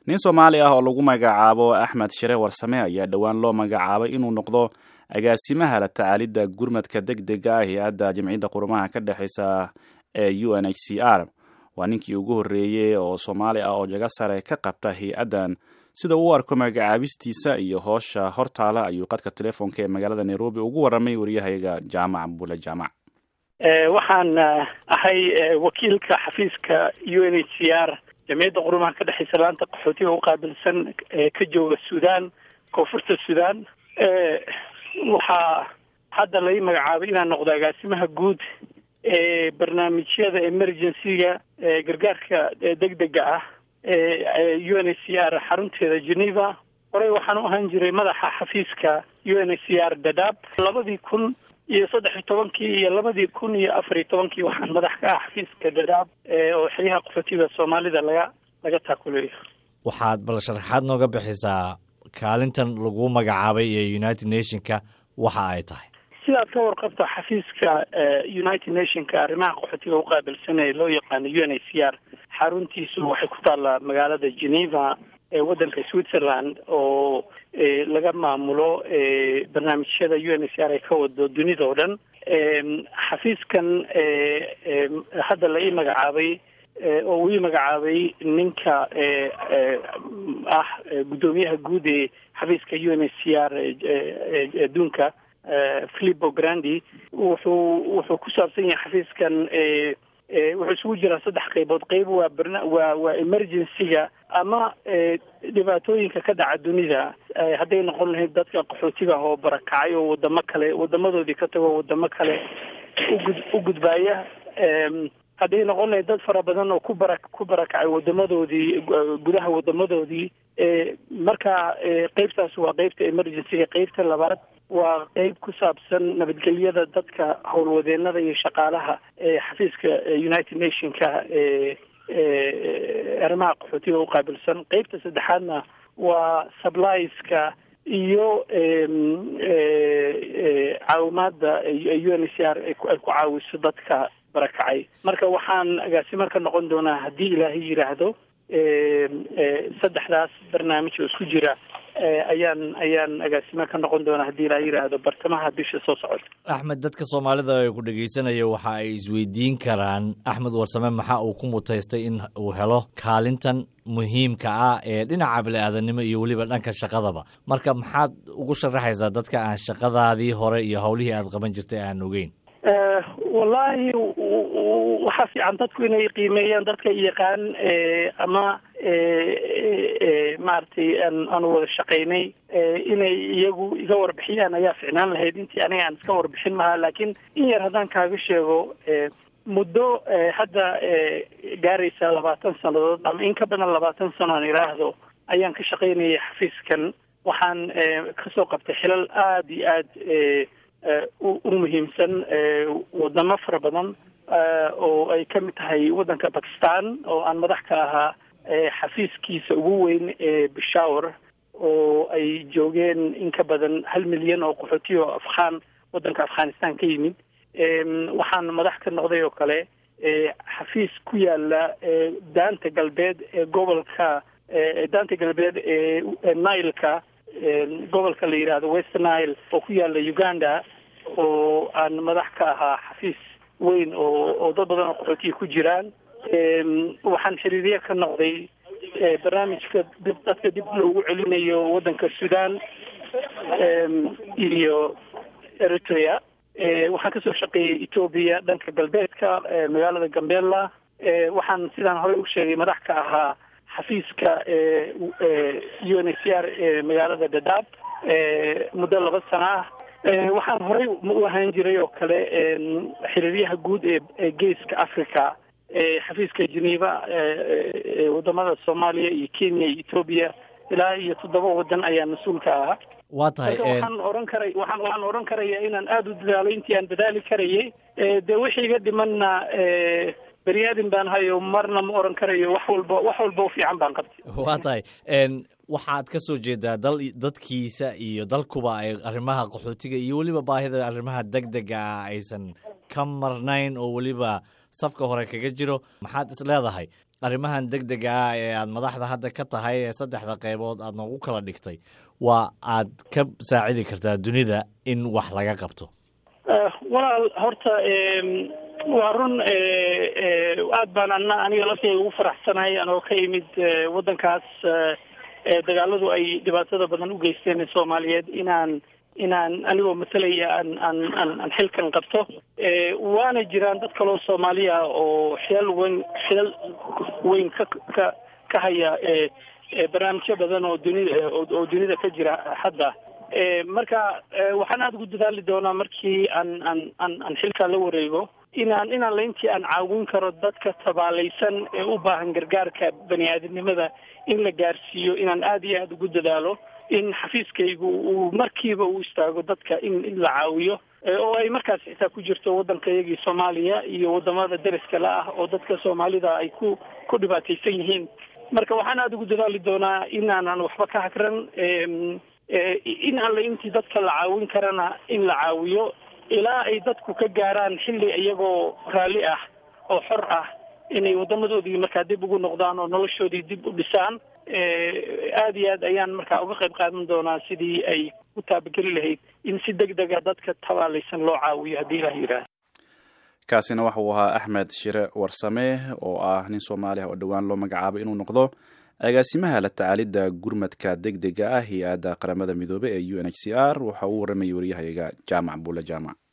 nin soomaali ah oo lagu magacaabo axmed shire warsame ayaa dhowaan loo magacaabay inuu noqdo agaasimaha la tacaalidda gurmadka deg dega ah hay-adda jamciyadda qurumaha ka dhexeysa ee u n h c r waa ninkii ugu horreeyey oo soomaali ah oo jago sare ka qabta hay-addan sida uu arko magacaabistiisa iyo hoosha hortaala ayuu qadka telefoonka ee magaalada nairobi ugu warramay waryahayaga jaamac bule jaamac waxaan ahay wakiilka xafiiska u n h c r jamciyadda qurumaha ka dhexeysa laanta qaxootiga u qaabilsan ka jooga sudan koonfurta sudan waxaa hadda lai magacaabay inaan noqdo agaasimaha guud ee barnaamijyada emergency-ga gargaarka degdega ah ee u n h c r xarunteeda geneva horey waxaan u ahaan jiray madaxa xafiiska u n h c r dadaab labadii kun iyo saddex iyo tobankii iyo labadii kun iyo afar iyo tobankii waxaan madax ka ah xafiiska dadaab oo xiliyaha qaxootiga soomaalida laga laga taakuleeyo waxaad bal sharaxaad nooga bixisaa kaalintan lagu magacaabay ee united nationka waxa ay tahay sidaad ka warqabto xafiiska united nationka arrimaha qaxootiga u qaabilsan ee loo yaqaano u n h c r xaruntiisu waxay ku taallaa magaalada geneva ee waddanka switzerland oo laga maamulo barnaamijyada u n h c r ay ka wado dunida oo dhan xafiiskan hadda la ii magacaabay oo uu ii magacaabay ninka ah guddoomiyaha guud ee xafiiska u n h c r adduunka philipo grandi wuxuu wuxuu ku saabsan yahay xafiiskan wuxuu isugu jiraa saddex qaybood qayb waa barna waa waa emergency-ga ama dhibaatooyinka ka dhaca dunida hadday noqon lahayd dadka qaxootiga oo barakacay oo wadamo kale wadamadoodii ka tago wadamo kale ugud u gudbaaya hadday noqon lahayd dad fara badan oo ku bara ku barakacay wadamadoodii gudaha wadamadoodii marka qeybtaas waa qeybta emergency-ga qeybta labaad waa qeyb ku saabsan nabadgelyada dadka howlwadeenada iyo shaqaalaha ee xafiiska united nationka ee arrimaha qaxootiga u qaabilsan qeybta saddexaadna waa sublieska iyo caawimaadda u n h c r ay ku caawiso dadka barakacay marka waxaan agaasimo ka noqon doonaa haddii ilaahay yidhaahdo saddexdaas barnaamij oo isku jira ayaan ayaan agaasimo ka noqon doonaa haddii ilaa yidhaahdo bartamaha bisha soo socota axmed dadka soomaalida ee ku dhegeysanaya waxa ay isweydiin karaan axmed warsame maxaa uu ku mutaystay in uu helo kaalintan muhiimka ah ee dhinaca bili-aadanimo iyo weliba dhanka shaqadaba marka maxaad ugu sharaxaysaa dadka aan shaqadaadii hore iyo howlihii aad qaban jirtay aan ogeyn wallaahi waxaa fiican dadku inay qiimeeyaan dadka yaqaan ama maaragtay aanu wada shaqaynay inay iyagu iga warbixiyaan ayaa ficnaan lahayd intii aniga aan iska warbixin mahaa laakiin in yar haddaan kaaga sheego muddo hadda gaaraysa labaatan sannadood ama in ka badan labaatan sano aan idhaahdo ayaan ka shaqaynayay xafiiskan waxaan kasoo qabtay xilal aada iyo aad u muhiimsan wadamo fara badan oo ay ka mid tahay waddanka bakistan oo aan madax ka ahaa xafiiskiisa ugu weyn ee bishawr oo ay joogeen in ka badan hal milyan oo qaxootiya oo afghaan waddanka afghanistan ka yimid waxaan madax ka noqday oo kale xafiis ku yaala daanta galbeed ee gobolka daanta galbeed ee nileka gobolka la yidhaahdo west nile oo ku yaala uganda oo aan madax ka ahaa xafiis weyn oo oo dad badan oo qaxootiya ku jiraan waxaan xiriirye ka noqday barnaamijka dib dadka dib loogu celinayo waddanka sudan iyo eritrea waxaan kasoo shaqeeyey ethoobia dhanka galbeedka magaalada gambela waxaan sidaan horey u sheegay madax ka ahaa xafiiska u n h c r ee magaalada dadaab muddo laba sana ah waxaan horey u ahaan jiray oo kale xiriiryaha guud ee geeska africa ee xafiiska geneva wadamada soomaaliya iyo kenya iyo ethoobia ilaa iyo toddoba wadan ayaa mas-uul ka ahaa waa tahay waxaan oran karay waxaan waxaan oran karaya inaan aada u dadaalo intii aan dadaali karayay dee wixii iga dhimanna bani aadin baan hayo marna ma oran karayo wax walba wax walba u fiican baan qabtay waa tahay waxaad ka soo jeedaa dal dadkiisa iyo dalkuba ay arrimaha qaxootiga iyo weliba baahida arrimaha deg dega ah aysan ka marnayn oo weliba safka hore kaga jiro maxaad is leedahay arrimahan deg dega ah ee aad madaxda hadda ka tahay ee saddexda qaybood aad noogu kala dhigtay waa aad ka saacidi kartaa dunida in wax laga qabto walaal horta waa run aad baan ana aniga laftayga ugu faraxsanahay anoo ka imid waddankaas dagaaladu ay dhibaatada badan u geysteen soomaaliyeed inaan inaan anigoo matalaya aan aan aan aan xilkan qabto waana jiraan dad kaloo soomaaliya oo xilal weyn xilal weyn ka ka ka haya barnaamijyo badan oo dunida oo dunida ka jira hadda marka waxaan aada ugu dadaali doonaa markii aan aan aan aan xilkaa la wareego inaan inaan laintii aan caawin karo dadka tabaalaysan ee u baahan gargaarka bani aadamnimada in la gaarsiiyo inaan aada iyo aada ugu dadaalo in xafiiskaygu uu markiiba uu istaago dadka in in la caawiyo oo ay markaas xitaa ku jirto waddankayagii soomaaliya iyo wadamada deriska la ah oo dadka soomaalida ay ku ku dhibaataysan yihiin marka waxaan aada ugu dadaali doonaa inaanan waxba ka hagran in alle intii dadka la caawin karana in la caawiyo ilaa ay dadku ka gaaraan xilli iyagoo raalli ah oo xor ah inay wadamadoodii markaa dib ugu noqdaan oo noloshoodii dib u dhisaan aada iyo aad ayaan markaa uga qayb qaadan doonaa sidii ay u taabageli lahayd in si deg dega dadka tabaalaysan loo caawiyo haddii ilah yidhaah kaasina waxa uu ahaa axmed shire warsame oo ah nin soomaali ah oo dhowaan loo magacaabay inuu noqdo agaasimaha la tacaalidda gurmadka deg dega ah hay-adda qaramada midoobey ee u n h c r waxa uu warramayay waryahayaga jaamac buule jaamac